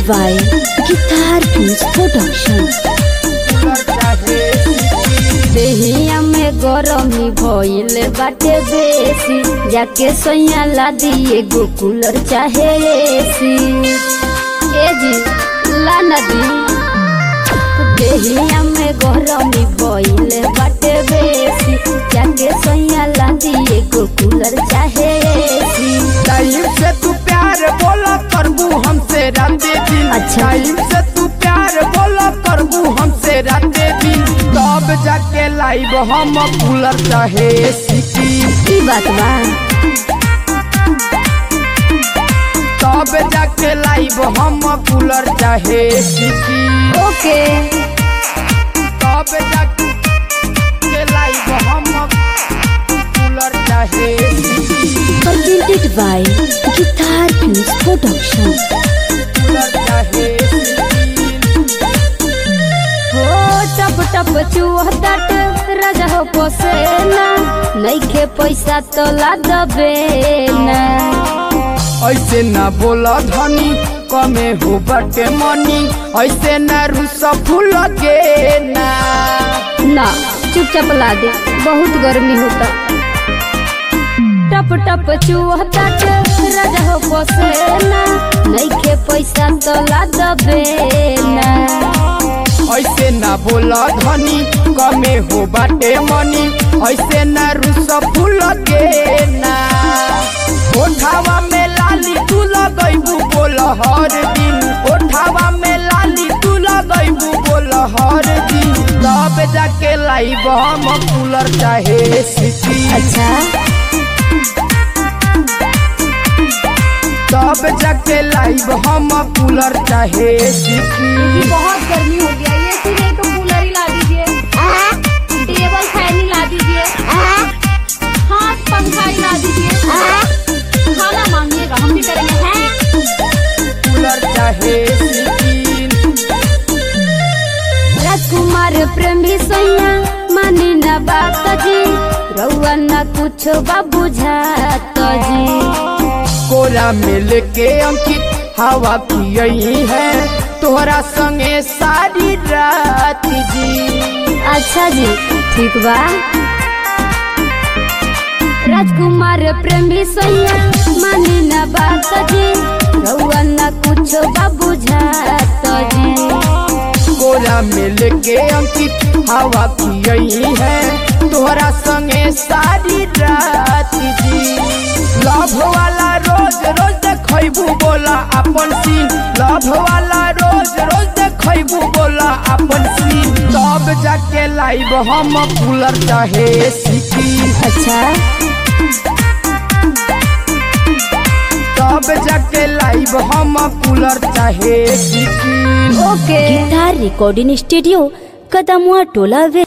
by Guitar Kings Production. देहिया में गरमी भइल बाटे बेसी जाके सैया ला दिए गो कूलर चाहे एसी ए जी ला नदी देहिया में गरमी भइल बाटे बेसी जाके सैया ला दिए गो कूलर चाहे एसी टाइम से तू प्यार बोला करबू हमसे राते दिन अच्छा। टाइम से तू प्यार बोला करबू हमसे राते दिन तब जाके लाइव हम कूलर चाहे सीटी की बात बा तब जाके लाइव हम कूलर चाहे सीटी ओके तब जाके लाइव हम कूलर चाहे सीटी presented by Guitar Kings Production. Cooler चाहे सीटी हो टप टप चुहतट राजा हो पोसेना नइखे पैसा तो ला दबे ना ऐसे ना बोला धनी कमे हो बटे मनी ऐसे ना रूस फूल के ना ना चुपचाप ला दे बहुत गर्मी होता टप टप चुहतट राजा हो पोसेना नइखे पैसा तो ला दबे ना ऐसे ना बोला धनी कमे हो बटे मनी ऐसे ना रूस फूल के ना ओठावा में लाली तू लगैबू बोल हर दिन ओठावा में लाली तू लगैबू बोल हर दिन तब जाके लाइब हम कूलर चाहे सिटी अच्छा तब जाके लाइव हम कूलर चाहे सीखी बहुत गर्मी हो गया ये सी नहीं तो कूलर ही ला दीजिए टेबल फैन ही ला दीजिए हाँ पंखा ही ला दीजिए खाना मांगिएगा हम भी करेंगे हैं कूलर चाहे सीखी राजकुमार प्रेमी सैया मानी न बात जी रउआ न कुछो बा बुझात जी कोरा मिल के अंकित हवा पियई है तोहरा संगे सारी रात जी अच्छा जी ठीक बा राजकुमार प्रेमी सैया मानी न बात जी रउआ न कुछो बा बुझात जी कोरा मिल के अंकित हवा पियई है तोहरा संगे सारी रात जी लव वाला रोज रोज देखबू बोला अपन सीन लव वाला रोज रोज देखबू बोला अपन सीन तब जाके लाइव हम कूलर चाहे सीखी अच्छा तब जाके लाइव हम कूलर चाहे सीखी ओके गिटार रिकॉर्डिंग स्टूडियो कदमुआ टोला वे